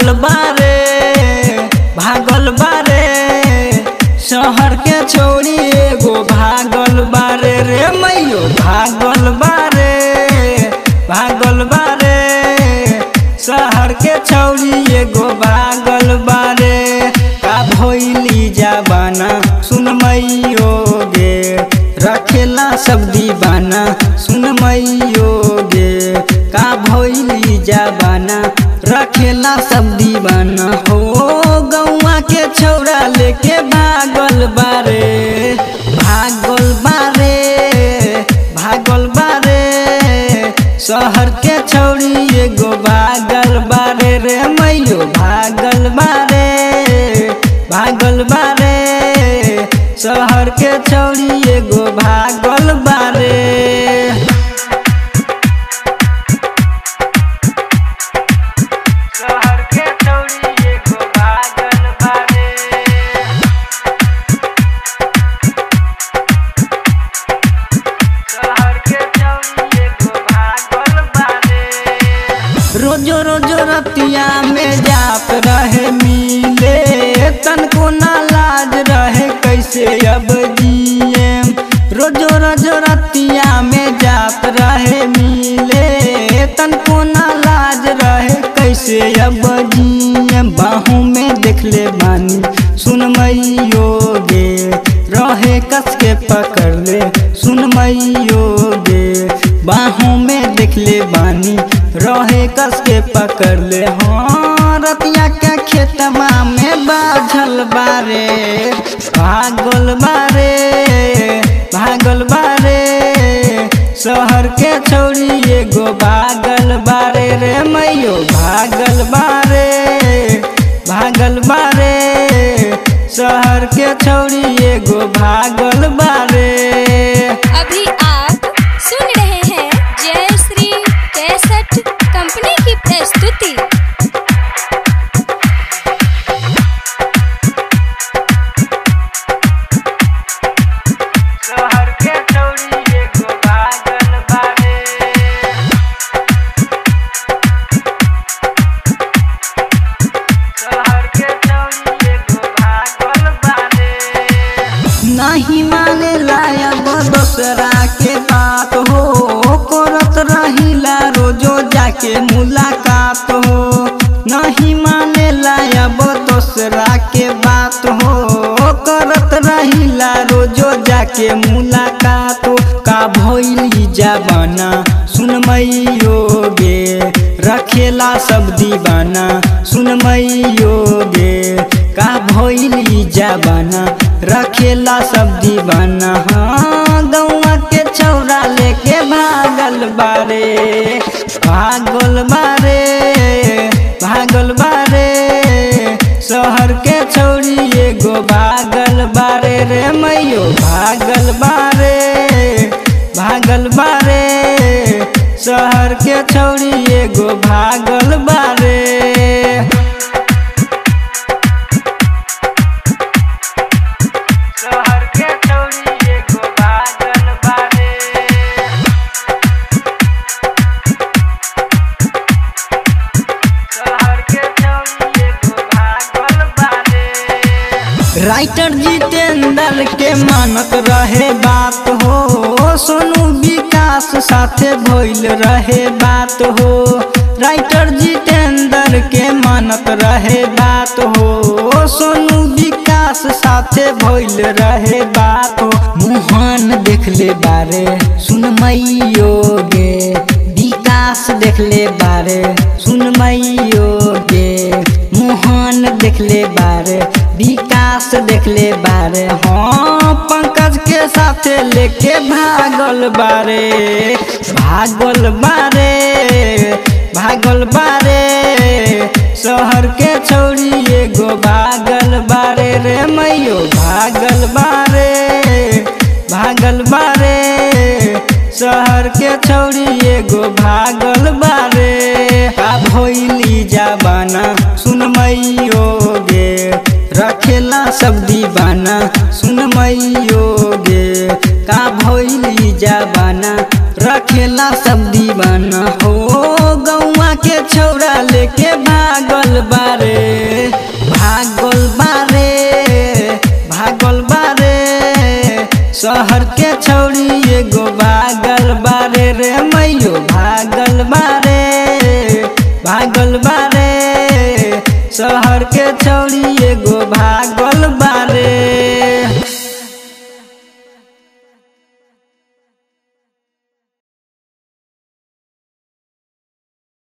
भागल बारे भागल बारे शहर के छोड़ी एगो भागल बारे रे मैयो भागल बारे भागल बारे शहर के छौरी एगो भागल बारे का भैली जाबाना सुन मैयो गे रखेला सब दीवाना सुन मैयो गे का भैली जाबाना रखेला सब दीवाना हो गौवा के छौरा लेके भागल बारे भागल बारे भागल बारे शहर के छौरी एगो भागल बारे रे मैयो भागल बारे भागल बारे शहर के छौरी एगो भागल बारे शहर के छौरी एगो भागल बारे शहर के छौरी एगो भागल बारे रोजो रोजो रतिया में जात रहे मिले तनको ना लाज रहे कैसे अब जिए रोजो रोजो रतिया में जात रहे मिले तनको ना लाज रहे कैसे अब जिए बाहों में देख ले बानी सुन मैयो गे रहे कस के पकड़ ले सुन मैयो गे बाहों में देख ले बानी रहे कस के पकड़ ले हाँ रतिया के खेतमा में बाझल बारे भागल बारे भागल बारे शहर के छौरी एगो भागल बारे रे मैयो भागल बारे भागल बारे शहर के छौरी एगो भागल बारे अभी आप सुन रहे हैं जय श्री कैसेट कंपनी की प्रस्तुति शहर के छौरी एगो भागल बारे शहर के छौरी एगो भागल बारे नहीं माने लायब दोसरा के बात हो करत रहिला रोजो जाके मुलाकात हो नहीं माने लायब दोसरा के बात हो करत रहिला रोजो जाके मुलाकात हो का भइली जबाना सुन मैयो गे रखेला सब दीवाना सुन मैयो गे का भइली जबाना रखेला सब दीवाना हाँ गौवा के छौरा लेके भागल बारे भागल बारे भागल बारे शहर के छौरी एगो भागल बारे रे मैयो भागल बारे भागल बारे शहर के छौरी एगो भागल बारे शहर के छौरी एगो भागल बारे शहर के छौरी एगो भागल बारे राइटर जितेंद्र के मानत रहे बात हो सोनू विकास साथे भइल रहे बात हो राइटर जितेंद्र के मानत रहे बात हो सोनू विकास साथे भइल रहे बात हो मुहान देख ले बारे सुन मैयो गे विकास देख ले बारे सुन मैयो गे मोहन देख ले बारे विकास देख ले बारे हाँ पंकज के साथे लेके भागल बारे भागल बारे भागल बारे शहर के छौरी एगो भागल बारे रे मैयो भागल बारे भागल बारे शहर के छौरी एगो भागल बारे का भइली जाबाना सुन मैयो गे रखेला सब दीवाना सुन मैयो गे का भइली जाबाना रखेला सब दीवाना हो गौवा के छौरा लेके भाग जागल बारे भागल बारे भागल बारे शहर के छौड़ी एगो भागल बारे रे मैयो भागल बारे भागल बारे शहर के